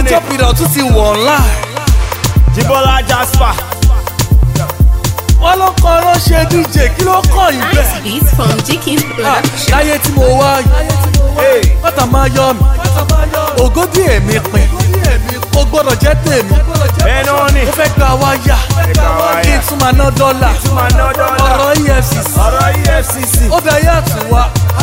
ni chop it out tún ti wọ̀ ńlá. Jibola Jasper. wọ́n ló kọ́ ló ṣe dj kí ló kàn yín Nice bẹ́ẹ̀. beats from Jikin's Ah, production. láyé tí mo wá yìí Hey. bàtà máa yọ mi ògódì èmi pin ó gbọ́dọ̀ jẹ́ tèmi bẹ́ẹ̀ náà ni mo fẹ́ gba wáyà gba wáyà. kí n tún máa ná dọ́là tún máa ná dọ́là. ọ̀rọ̀ efcc ọ̀rọ̀ EFCC. ó dayé àtúnwá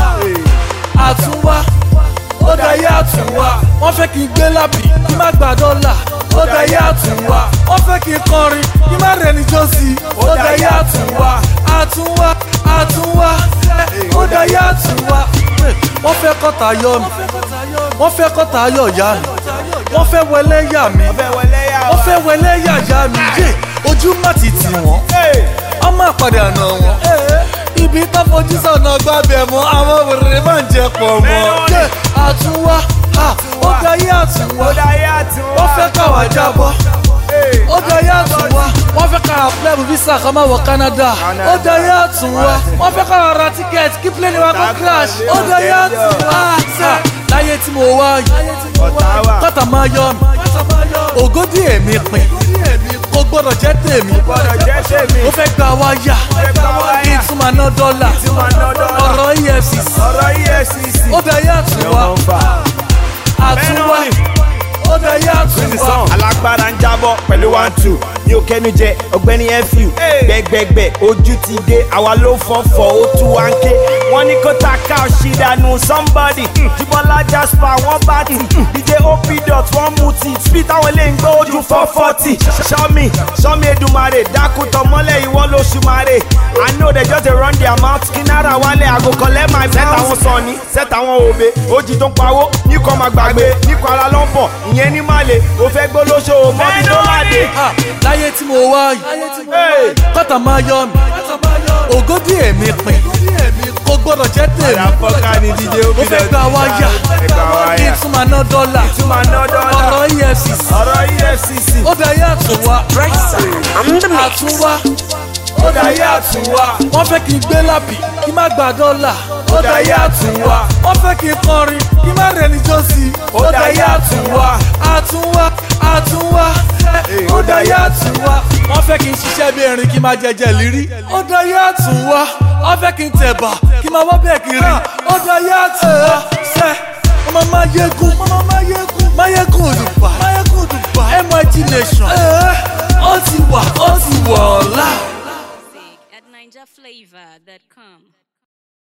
àtúnwá ó dayé àtúnwá wọ́n fẹ́ kí n gbé lábì kí n má gba dọ́là ó dayé àtúnwá wọ́n fẹ́ kí n kọrin kí n má rẹni jọ́sí ó dayé àtúnwá àtúnwá àtúnwá ó dayé àtúnwá wọ́n fẹ́ kọ́ta yọ mi wọ́n fẹ́ kọ́ta yọ ìyá mi wọ́n fẹ́ wẹlé yà mí Ọbẹ̀ wọlé yà wọ́n wá. fẹ́ wẹlé yà yá mi yé ojú má ti tì wọ́n Hey. ọmọ àpàdé àná wọn. ibi tó fojú sọ̀nà gbábẹ́ mọ́ àwọn wèrè máa ń jẹ pọ̀ mọ́. Mẹ́rin. Yé, àtúnwá ha, ó dayé àtúnwá Ó dáyé àtúnwá. wọ́n fẹ́ káwá jábọ́. Hey. ó dayé àtúnwá wọ́n fẹ́ káwá plẹ́bù visa kan máa wọ Canada. Canada. ó dayé àtúnwá wọ́n fẹ́ káwá ra tíkẹ́ẹ̀tì kí plẹ́ni wa kó crash. ó dayé àtúnwá sẹ́ láyé tí mo wá yìí Ọ̀tá wà. kọ́tà máa yọ mi ògódì èmi pin kò gbọ́dọ̀ jẹ́ tèmi Gbọ́dọ̀ jẹ́ tèmi. mo fẹ́ gba wáyà fẹ́ gba wáyà. kí n tún máa ná dọ́là tún máa ná dọ́là. ọ̀rọ̀ efcc ọ̀rọ̀ EFCC. ó dayé àtúnwá àtúnwá ó dayé àtúnwá. alágbára ń jábọ̀ pẹ̀lú one two ní òkèénu jẹ ọ̀gbẹ́ni fu gbẹgbẹgbẹ ojú ti dé àwa ló fọ́fọ́ ó tú wá ń ké wọ́n ní kó ta ká ṣìdánù somebody Jibola Jasper wọ́n bá tì dj op dot wọ́n mú tì speed táwọn ilé ń gbé ojú four forty sọ́mi sọ́mi Èdùmàrè dákútọ̀ mọ́lẹ̀ ìwọ lóṣù màrè i know they just dey run their mouth kí náírà wálé àgò collect my set àwọn sọ̀ni set àwọn òbe ojì tó ń pawó ní kò máa gbàgbé ní kò ara ló ń bọ̀ ìyẹn ní màlè ó fẹ́ gbólóṣó mọ́bí tó láde. Ah, láyé tí mo wá yìí kọ́tà máa yọ mi ògódì èmi pin kò gbọ́dọ̀ jẹ́ tèmi àfọ́ká ni díje ó mo fẹ́ gba wáyà kí n tún máa ná dọ́là tún máa ná dọ́là. ọ̀rọ̀ efcc ọ̀rọ̀ EFCC. ó dayé àtúnwá àtúnwá ó dayé àtúnwá wọ́n fẹ́ kí n gbé lábì kí n má gba dọ́là ó dayé àtúnwá wọ́n fẹ́ kí n kọrin kí n má rẹni jọ́sí ó dayé àtúnwá àtúnwá àtúnwá ó dayé àtúnwá wọ́n fẹ́ kí n ṣiṣẹ́ bí erin kí n má jẹjẹ lírí ó dayé àtúnwá wọ́n fẹ́ kí n tẹ̀bà kí n má wọ́ bẹ́ẹ̀ kiri ó dayé àtúnwá sẹ́ ọmọ máa yégún ọmọ máa yégún máa yégún òdùbà máa yégún òdùbà MIT nation ó ti wà ó ti wọ̀ ọ́lá. At NinjaFlavor.com.